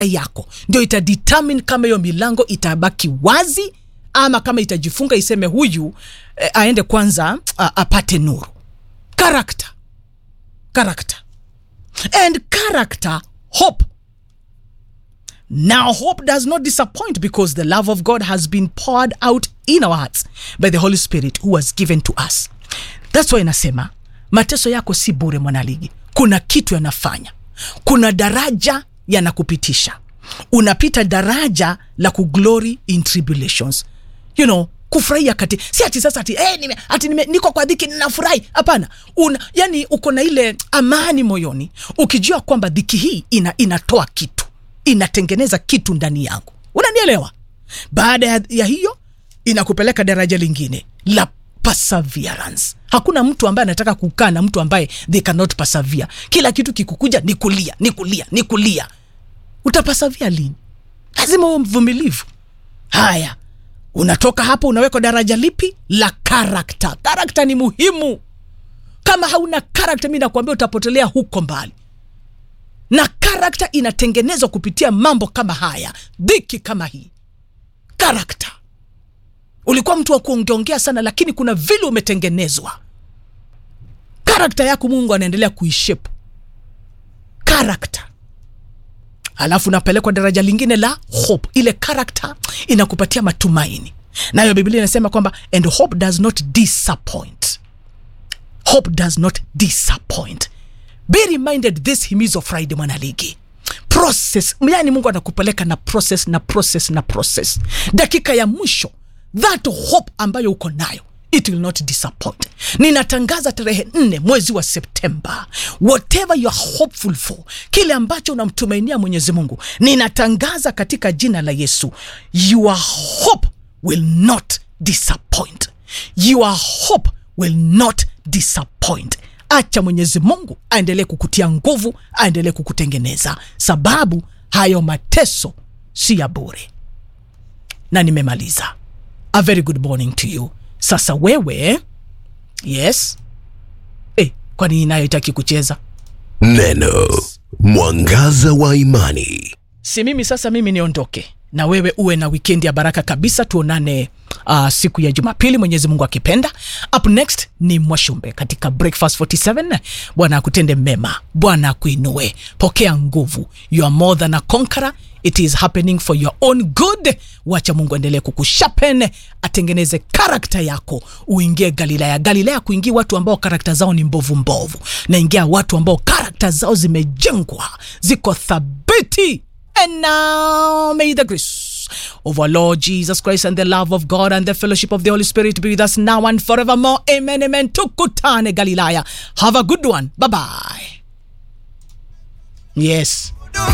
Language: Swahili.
yako ndio itadetermine kama hiyo milango itabaki wazi ama kama itajifunga iseme huyu eh, aende kwanza a, apate nuru character character and character hope now hope does not disappoint because the love of god has been poured out in our hearts by the holy spirit who was given to us thats why inasema mateso yako si bure mwanaligi kuna kitu yanafanya kuna daraja yanakupitisha unapita daraja la kuglory in tribulations you know kufurahia kati si ati sasa ati, hey, nime, ati nime, niko kwa dhiki ninafurahi hapana una yani uko na ile amani moyoni ukijua kwamba dhiki hii ina, inatoa kitu inatengeneza kitu ndani yangu unanielewa baada ya, ya hiyo inakupeleka daraja lingine la perseverance hakuna mtu ambaye anataka kukaa na mtu ambaye they cannot persevere kila kitu kikukuja ni kulia ni kulia ni kulia utapasavia lini lazima uwe mvumilivu haya unatoka hapo unawekwa daraja lipi la karakta karakta ni muhimu kama hauna karakta mi nakuambia utapotelea huko mbali na karakta inatengenezwa kupitia mambo kama haya dhiki kama hii karakta ulikuwa mtu wa kuongeongea sana lakini kuna vile umetengenezwa karakta yako mungu anaendelea kuishepu karakta alafu unapelekwa daraja lingine la hope ile karakta inakupatia matumaini nayo biblia inasema kwamba and hope does not disappoint hope does not disappoint be reminded this himizo friday mwanaligi process yani mungu anakupeleka na process na process na process dakika ya mwisho that hope ambayo uko nayo it will not disappoint ninatangaza tarehe nne mwezi wa septemba whatever you are hopeful for kile ambacho unamtumainia mwenyezi mungu ninatangaza katika jina la yesu your hope will not disappoint your hope will not disappoint acha mwenyezi mungu aendelee kukutia nguvu aendelee kukutengeneza sababu hayo mateso si ya bure na nimemaliza a very good morning to you sasa wewe yes eh, kwani nayo itaki kucheza Neno mwangaza wa imani. si mimi sasa mimi niondoke na wewe uwe na wikendi ya baraka kabisa tuonane uh, siku ya jumapili mwenyezi mungu akipenda up next ni mwashumbe katika breakfast 47 bwana akutende mema bwana akuinue pokea nguvu you are more than a conqueror it is happening for your own good wacha mungu aendelee kukushapen atengeneze karakta yako uingie galilaya galilaya kuingia watu ambao karakta zao ni mbovu mbovu naingia watu ambao karakta zao zimejengwa ziko thabiti And now may the grace of our Lord Jesus Christ and the love of God and the fellowship of the Holy Spirit be with us now and forevermore. Amen. Amen. Tukutane Galilaya. Have a good one. Bye bye. Yes.